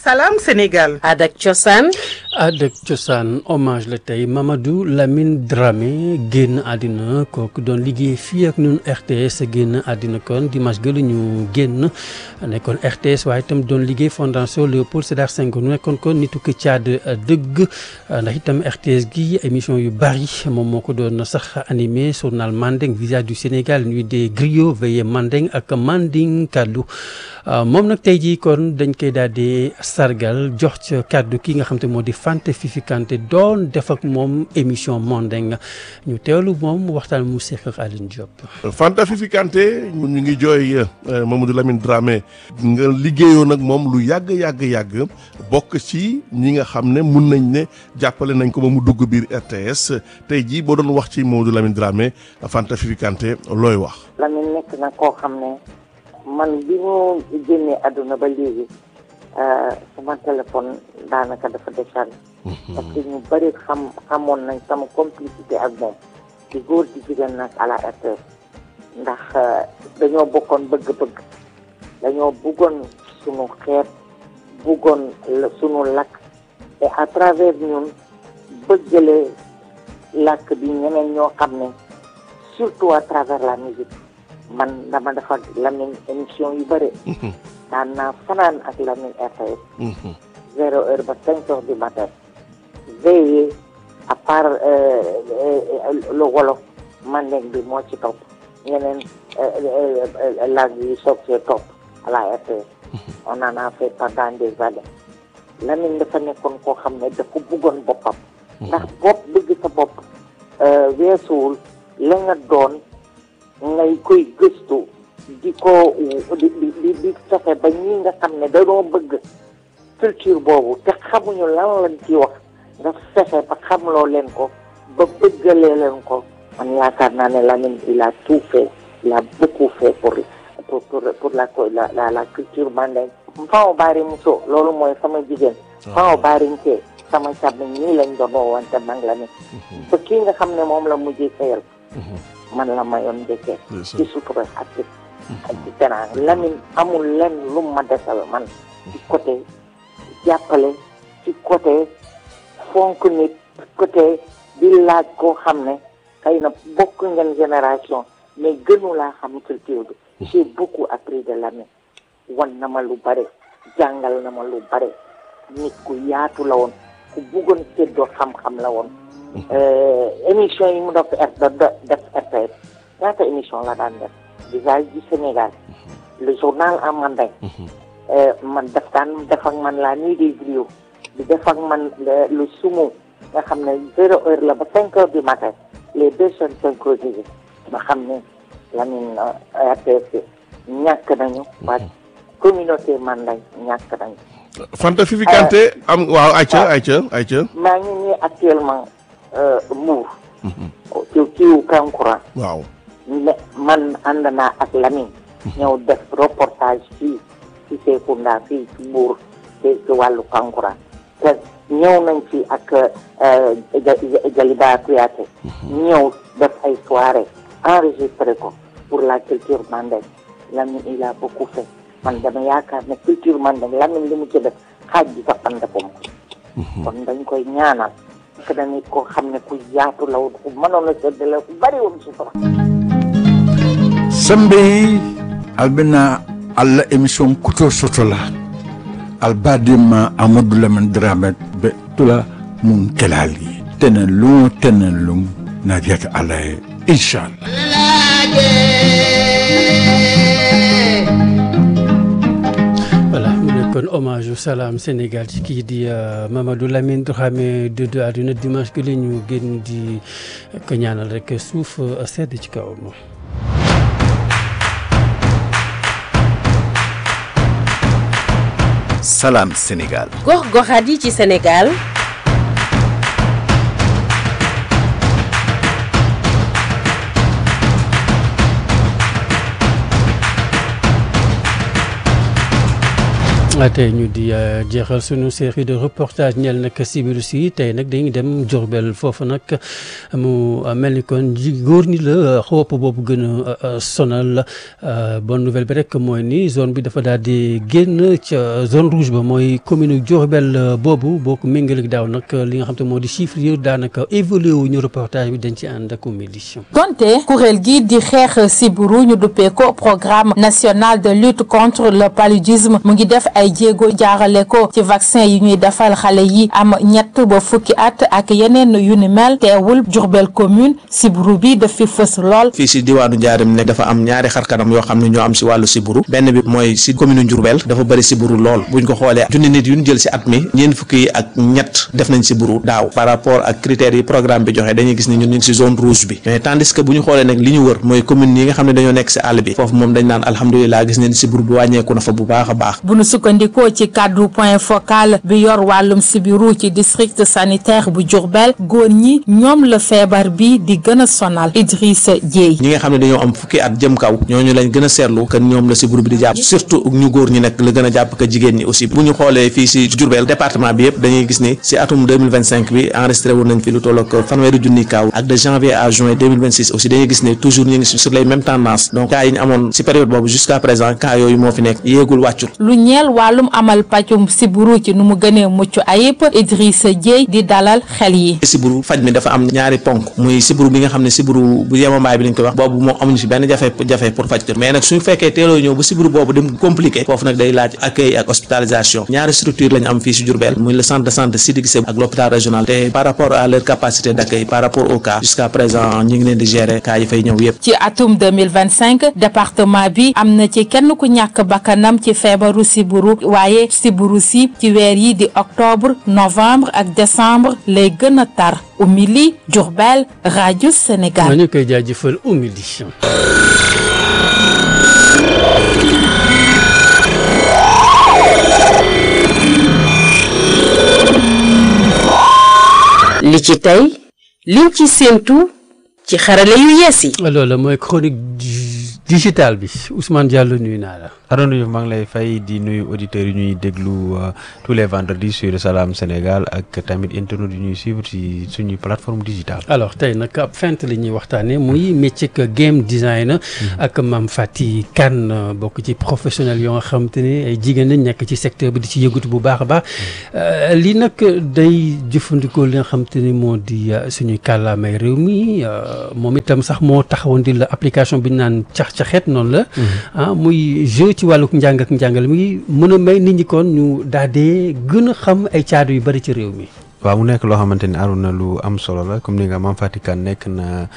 Salam Sénégal. Adak Cosaan. Adak Cosaan hommage la tey Mamadou Lamine Dramé génn àddina kooku doon liggéey fii ak ñun RTS génn àddina kon dimanche gëlu ñu génn nekkoon RTS waaye itam doon liggéey fondation Léopold Sédar Senghor nekkoon kon nitu ko caad dëgg ndax itam RTS gi émission yu bari moom moo ko doon sax animé journal Mandeng visage du Sénégal nuit des griots veillée Mandeng ak Manding kaddu moom nag tey jii kon dañ koy daal di sargal jox ca kàddu ki nga xam te moo di Fanta Fifi Kanté doon def ak moom émission Mandeng ñu teewlu moom waxtaan mu seq ak Aline Diop. Fanta Fifi Kanté ñu ngi jooy Mamadou Lamine Dramé nga liggéeyoon ak moom lu yàgg yàgg yàgg bokk ci ñi nga xam ne mun nañ ne jàppale nañ ko ba mu dugg biir RTS tey jii boo doon wax ci Mamadou Lamine Dramé Fanta Fifi Kanté looy wax. Lamine nekk na koo xam ne man bi mu génnee àdduna ba léegi. sama téléphone daanaka dafa déchargé parce que ñu bëri xam xamoon nañ sama complicité ak moom di góor di jigéen nag à la RTS ndax dañoo bokkoon bëgg-bëgg dañoo bëggoon sunu xeet bëggoon sunu lakk et à travers ñun bëggale làkk bi ñeneen ñoo xam ne surtout à travers la musique man dama defar Lamine émission yu bëri daan naa fanaan ak Lamine RTS zéro heure ba cinq heures du matin veillé à part le wolof mandeng bi moo ci topp ñeneen langue yi soog see topp à la RTS on en a fait pendant des années Lamine dafa nekkoon koo xam ne dafa bëggoon boppam ndax bopp bëgg sa bopp weesuwul la nga doon ngay koy gëstu di ko di di di fexe ba ñi nga xam ne dañoo bëgg culture boobu te xamuñu lan lañ ci wax nga fexe ba xamloo leen ko ba bëggalee leen ko man yaakaar naa ne Lamine il a tout fait il a beaucoup fait pour pour pour pour la la la culture mandeng faw baari muso loolu mooy sama jigéen faw baarinkee sama càmmiñ ñii lañ doon woowante mag la ne ba kii nga xam ne moom la mujjee sayal man la mayoon njëkkee ci sutura ak ci ak ci teraanga Lamine amul lenn lu ma desal man ci côté jàppale ci côté fonk nit ci côté di laaj koo xam ne xëy na bokk ngeen génération mais gënu laa xam culture bi j'ai beaucoup appris de Lamine wan na ma lu bare jàngal na ma lu bare nit ku yaatu la woon ku buggoon séddoo xam-xam la woon émission yi mu def def RTS ñaata émission la daan def visage du Sénégal le journal en mandeng man def daan def ak man la nuit des griots di def ak man le sumo nga xam ne zéro heure la ba cinq heures du matin les deux chaînes synchronisées nga xam ne Lamine RTS ñàkk nañu waa communauté mandeng ñàkk nañu Fanta Fifi Kanté am waaw ayca ayca ayca maa ngi nii actuellement Mbour ci kiiwu Kankourang waaw ne man ànd naa ak Lamine ñëw def reportage fii ci Serekunda fii ci Mbour ci ci wàllu Kankourang te ñëw nañ fi ak Jaliba Kouyaté ñëw def ay soirée enregistré ko pour la culture mandeng Lamine il a beaucoup fait man dama yaakaar ne culture mandeng Lamine li mu ci def xaaj bi sax fan defam kon dañ koy ñaanal parce que nit koo xam ne ku yaatu la woon ku mënoon a séddale ku bari woon sutura sembe albina alla émission kuto sotola albadima amadou lamine dramé be tula mun kelali tenen lum tenen lum nadiyata ala ye inchallah voilà mu nekkoon hommage au Salam Sénégal ci kii di Mamadou Lamine Dramé dëddu àdduna dimanche que la ñu génn di ko ñaanal rek suuf sedd ci kawam. Salam Sénégal. gox-goxaat yi ci Sénégal. tey ñu di jeexal sunu série de reportage ñeel nag sibiru si tey nag dañuy dem Diourbel foofu nag mu mel ni kon ji góor ñi la xoop boobu gën a sonal bonne nouvelle bi rek mooy ni zone bi dafa daal di génn ca zone rouge ba mooy commune Diourbel boobu boo ko méngaleeg daaw nag li nga xam te moo di chiffre yi daanaka évolué wu ñu reportage bi dañ ci ànd ak édition. donte kuréel gi di xeex sibiru ñu duppee ko programme national de lutte contre le paludisme mu ngi def ay jéego jaarale ko ci vaccin yi ñuy defal xale yi am ñett ba fukki at ak yeneen yu ni mel teewul Diourbel commune sibiru bi daf fi fës lool. fii si diwaanu Njaareem nekk dafa am ñaari xarkanam yoo xam ne ñoo am si wàllu sibiru benn bi mooy si commune Diourbel dafa bëri sibiru lool buñ ko xoolee junni nit yu ñu jël si at mi ñeent fukki yi ak ñett def nañ sibiru daaw par rapport ak critères yi programme bi joxe dañuy gis ni ñun ñu ngi si zone rouge bi mais tandis que bu ñu xoolee nag li ñu wër mooy commune yi nga xam ne dañoo nekk si àll bi foofu moom dañ naan alhamdulilah gis nañ sibiru bi wàññeeku na fa bu baax a baax bu nu sukkandikoo ci kàddu point focal bi yor wàllum sibiru ci district sanitaire bu Diourbel góor ñi ñoom la feebar bi di gën a sonal Idrissa Dieye ñi nga xam ne dañoo am fukki at jëm kaw ñooñu lañ gën a seetlu que ñoom la sibiru bi di jàpp surtout ñu góor ñi nag la gën a jàpp que jigéen ñi aussi bu ñu xoolee fii si Diourbel département bi yëpp dañuy gis ni si atum 2025 bi enregistré woon nañ fi lu toll ak fanweeri junni kaw ak de janvier à juin 2026 aussi dañuy gis ne toujours ñu ngi sur les mêmes tendances donc cas yi ñu amoon si période boobu jusqu'à présent cas yooyu moo fi nekk yéegul wàccul lu ñeel wàllum amal pàccum sibiru ci nu mu gënee mucc ayib Idrissa Dieye di dalal xel yi sibiru faj mi dafa am ñaari ponk muy sibiru bi nga xam ne sibiru bu yemambaay bi lañ koy wax boobu moom amuñu fi benn jafe jafe pour faj ko mais nag suñu fekkee teeloo ñëw ba sibiru boobu dem compliqué foofu nag day laaj accueil ak hospitalisation ñaari structure lañu am fii si Diourbel muy le centre de santé Sidiki Kissé ak l'hôpital régional te par rapport à leur capacité d'accueil par rapport au cas jusqu'à présent ñu ngi leen di gérer cas yi fay ñëw yëpp ci atum 2025 département bi am na ci kenn ku ñàkk bakkanam ci feebaru sibiru waaye sibiru si ci weer yi di octobre novembre ak décembre lay gën a tar Oumy Diourbel rajo Sénégal. ñu koy jaajëfal Oumy Ly. li ci tey liñ ci séentu ci xarale yu yees yi. loolu mooy chronique digitale bi Ousmane Diallo nuyu naa la. Arona Diouf maa ngi lay fay di nuyu auditeurs yi ñuy déglu tous les vendredis sur Salam Sénégal ak tamit internet yi ñuy suivre ci suñuy plateforme digitale alors tey nag ab fent la ñuy waxtaanee muy métier game design ak Mame Faty Kane bokk ci professionnel yoo nga xam te ne ay jigéen lañ nekk ci secteur bi di ci yëngatu bu baax a baax lii nag day jëfandikoo li nga xam te ni moo di suñuy kàllaamay réew mi moom itam sax moo taxawoon di la application bi ñu naan cax caxet noonu la ah muy jeu ci wàllu njàng ak njàngale mi mën a may nit ñi kon ñu daal di gën a xam ay caadu yu bari ci réew mi. waaw mu nekk loo xamante ni Arona lu am solo la comme ni nga Mame Faty Kane nekk na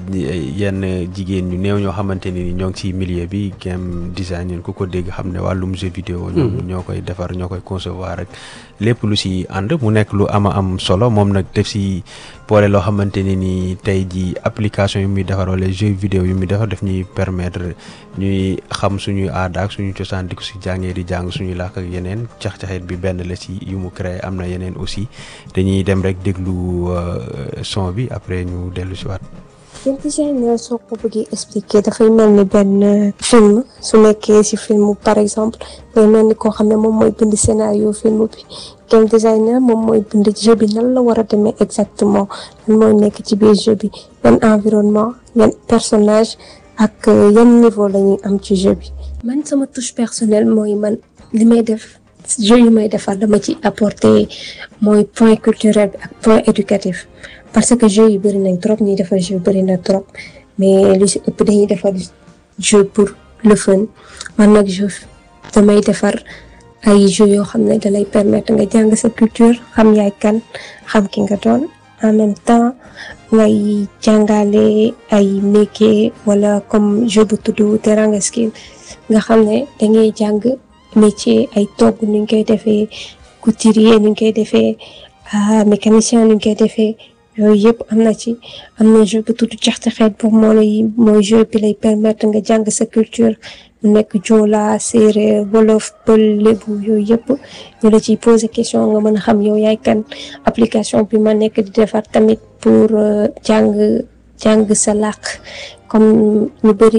yenn jigéen ñu néew ñoo xamante ni ñoo ngi ci milieu bi game design ñun ku ko dégg xam ne wàllum jeu vidéo ñoom ñoo koy defar ñoo koy concevoir rek lépp lu si ànd mu nekk lu ama am solo moom nag def si boole loo xamante ne ni tey ji application yu muy defar wala jeu vidéo yu muy defar daf ñuy permettre ñuy xam suñuy aada ak suñu cosaan di ko si jàngee di jàng suñuy làkk ak yeneen cax-caxet bi benn la si yu mu créé am na yeneen aussi dañuy dem rek déglu son bi après ñu dellu si waat game design soo ko bëggee expliquer dafay mel ni benn film su nekkee ci film par exemple day mel ni koo xam ne moom mooy bind scénario film bi game designer moom mooy bind jeu bi nan la war a demee exactement lan mooy nekk ci biir jeu bi yan environnement yan personnage ak yan niveau la ñuy am ci jeu bi man sama touche personnelle mooy man li may def jeu yu may defar dama ci apporter mooy point culturel bi ak point éducatif parce que jeu yi bëri nañ trop ñuy defar jeu bëri na trop mais lu si ëpp dañuy defar jeu pour le fun man nag jeu damay defar ay jeu yoo xam ne dalay permettre nga jàng sa culture xam yaay kan xam ki nga doon en même temps ngay jàngale ay métier wala comme jeu bu tudd Teranga Skill nga xam ne dangay jàng métier ay togg ni ñu koy defee couturier ni ñu koy defee mécanicien ni ñu koy defee yooyu yëpp am na ci am na jeu bu tudd caxcaxeet boobu moo lay mooy jeu bi lay permettre nga jàng sa culture mu nekk joola séeréer wolof pël lébu yooyu yëpp ñu la ciy poser question nga mën a xam yow yaay kan application bi ma nekk di defar tamit pour jàng jàng sa làkk comme ñu bëri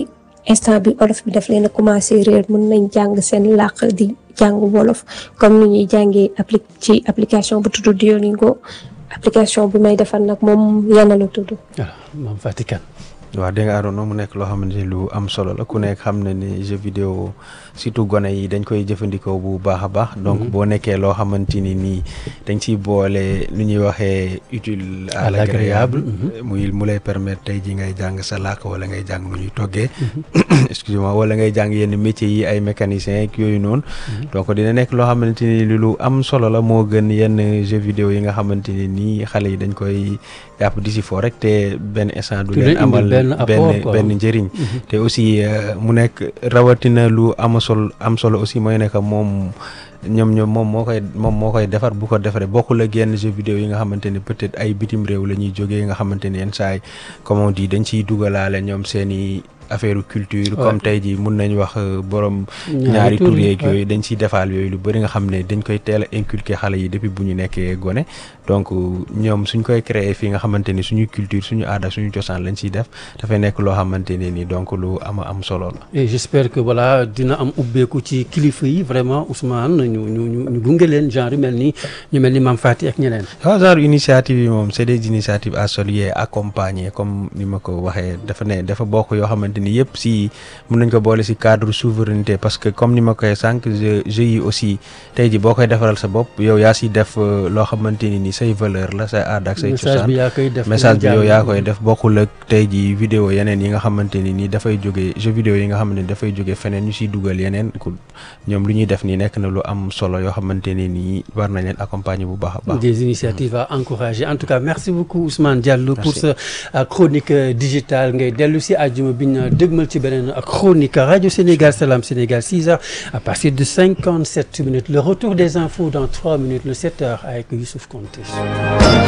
instant bi olof bi daf leen a commencé réer mën nañ jàng seen làkk di jàng wolof comme ni ñuy jàngee appli ci application bu tudd Duolingo application bi may defar nag moom yana la tudd. voilà moom Fatick waaw dégg nga Arona mu nekk loo xamante ni lu am solo la ku nekk xam na ni jeu vidéo surtout gone yi dañ koy jëfandikoo bu baax a baax. donc boo nekkee loo xamante ni nii dañ ciy boole lu ñuy waxee utile à l'agréable muy mu lay permettre tey ji ngay jàng sa làkk wala ngay jàng nu ñuy toggee. excusez-moi wala ngay jàng yenn métiers yi ay mécaniciens ak yooyu noonu. donc dina nekk loo xamante ni lu am solo la moo gën yenn jeu vidéo yi nga xamante ni nii xale yi dañ koy jàpp di si foo rek te benn instant du leen amal. benn benn njëriñ te aussi mu nekk rawatina lu am solo am solo aussi mooy nekk moom ñoom ñoom moom moo koy moom moo koy defar bu ko defaree bokkul ak yenn jeu vidéo yi nga xamante ni peut-être ay bitim réew la ñuy jógee nga xamante ni yenn saa yi comme on dit dañ ciy dugalaale ñoom seeni affaire culture comme tey jii mun nañ wax borom ñaari tur yeeg yooyu dañ ciy defaal yooyu lu bëri nga xam ne dañ koy teel a inculquer xale yi depuis bu ñu nekkee gone donc ñoom suñ koy créer fii nga xamante ni suñu culture suñu aada suñu cosaan lañ ciy def dafay nekk loo xamante ne ni donc lu ama am solo la et j'espère que voilà dina am ubbeeku ci kilifa yi vraiment Ousmane ñu ñu ñu ñu gunge leen genre yu mel ni ñu mel ni Mame Faty ak ñeneen waaw genre initiative yi moom c'est des initiatives à saluer accompagner comme ni ma ko waxee dafa ne dafa bokk yoo xamante ni yëpp si mën nañ ko boole si cadre souveraineté parce que comme ni ma koy sànq jeu yi aussi tey ji boo koy defaral sa bopp yow yaa si def loo xamante ni ni say valeur la say aada ak say cosaan message bi yow yaa koy def bokkul ak tey ji vidéo yeneen yi nga xamante ni ni dafay jóge jeu vidéo yi nga xamante ni dafay jóge feneen ñu siy dugal yeneen ku ñoom lu ñuy def nii nekk na lu am solo yoo xamante ni nii war nañ leen accompagner bu baax a baax des initiatives à encourager en tout cas merci beaucoup Ousmane Diallo pour sa chronique digitale ngay dellu si àjjuma bi ñu dëgmal ci beneen chronique Radio Sénégal Salam Sénégal 6 heures à partir de 57 minutes le retour des infos dans 3 minutes le 7 heures avec Youssouf Konté